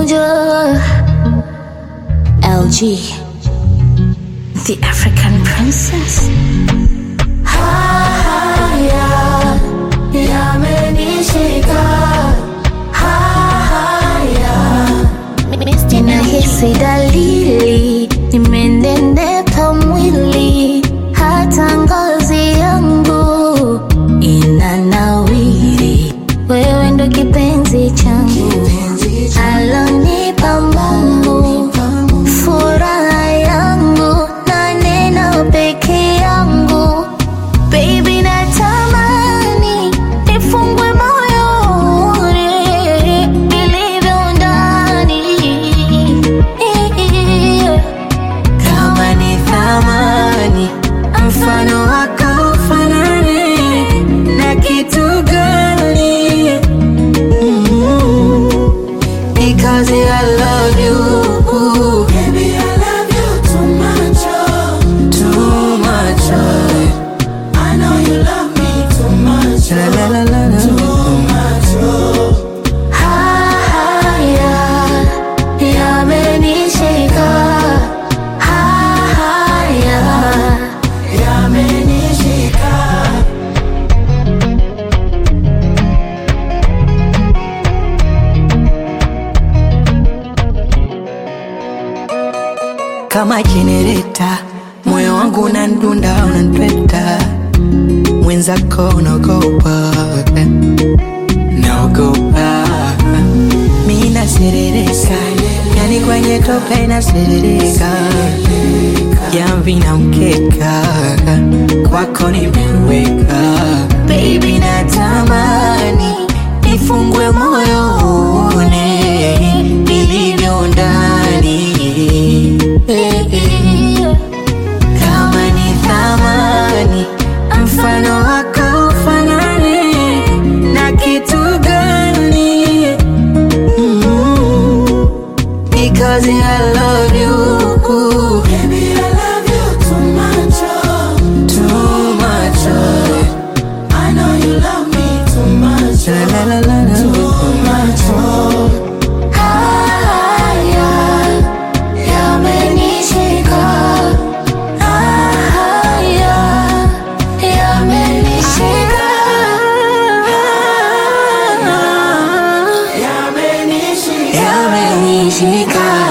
Bonjour, LG, the African princess. Haya yamenishika, haya ninahisi dalili, nimenenepa mwili, hata ngozi yangu inanawiri. Wewe ndo kipenzi changu, alonipa Mungu, furaha yangu na neno peke yangu. Baby, natamani nifungwe moyoni nilivyo ndani kama ni thamani mfano wako ufanane na kitu gani Mm. because I love you Baby, I love you too much, oh. too much I know you love me too much, La, oh. la, la, la, la. Too much, oh. haya yamenishika haya Yamenishika. kama jenereta, moyo wangu unandunda, unanipeta, mwenzako unaogopa, naogopa, mi naserereka, yani kwenye tope naserereka, jamvi na mkeka, kwako nimeweka, baby natamani nifungwe moyo uone nilivyo ndani kama ni thamani mfano wako ufanane na kitu gani Mm, because I love you Baby, I love you too much, oh. too much oh. I know you love me too much, La, oh. la, la, la, la. Too much, oh. haya yamenishika haya yamenishika Yamenishika. Yamenishika